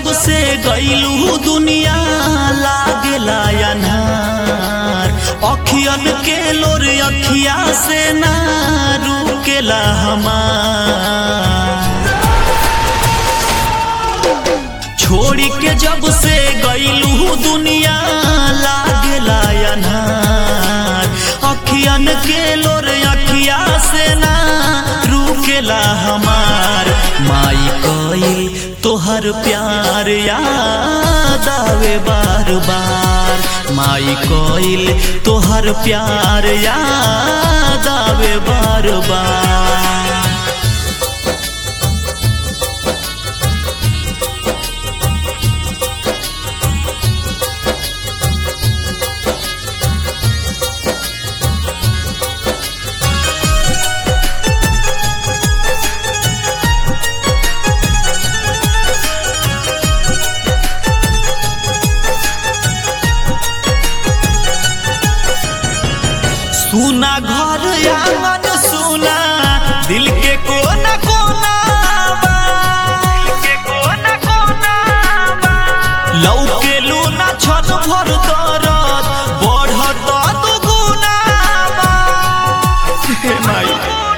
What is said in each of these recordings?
जब से गईलू दुनिया लागेला अनहार अखियन के लोर अखिया से ना रुकेला हमार छोड़ी के जब से गईलू दुनिया लागेला अनहार अखियन के लोर अखिया से ना रुकेला हमार माई कइल तोहर प्यार याद आवे बार बार माई कइल तोहर प्यार याद आवे बार बार सुना घर आंगन सुना दिल के कोना कोना बा। लौके लूना छन भर दरद बढ़त दुगुना बा। हे माई।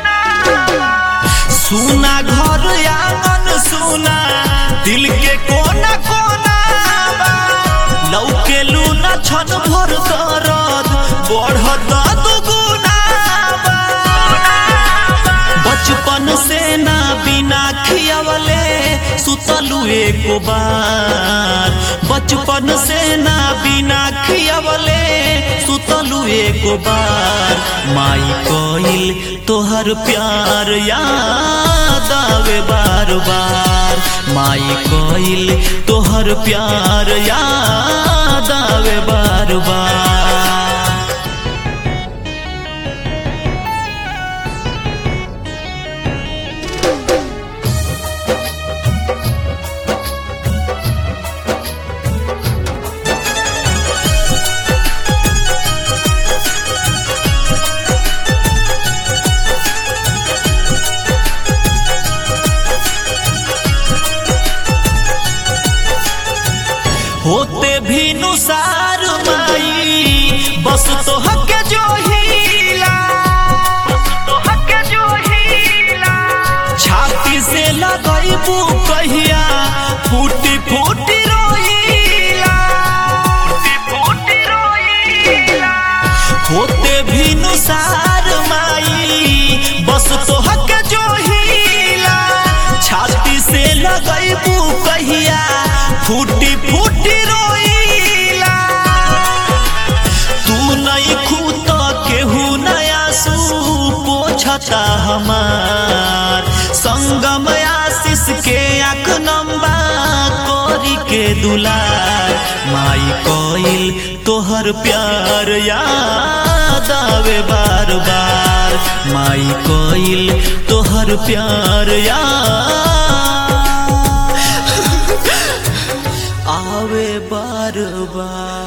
सुना घर आंगन सुना दिल के कोना कोना बा। लौके लूना छन भर दरद बढ़त दुगुना बा। बचपन से ना बिना खियावले सुतलू एको बार बचपन से ना बिना खियावले सुतलू एको बार माई कइल तोहर प्यार याद आवे बार बार माई कइल तोहर प्यार याद आवे बार बार होते भी नुसार माई बस तो हक जो हीला छाती से लगैबू कहिया फूटी फूटी रोईला होते भी नुसार माई बस तो हक जो हीला छाती से लगैबू कहिया फूटी फूटी रोईला तू नहीं खूत केहू नया सू पोछता हमार संगम आशीष के आँख नंबा कोरी के दुलार माई कोइल तोहर प्यार याद आवे बार बार माई कोइल तोहर प्यार याद आवे बार बार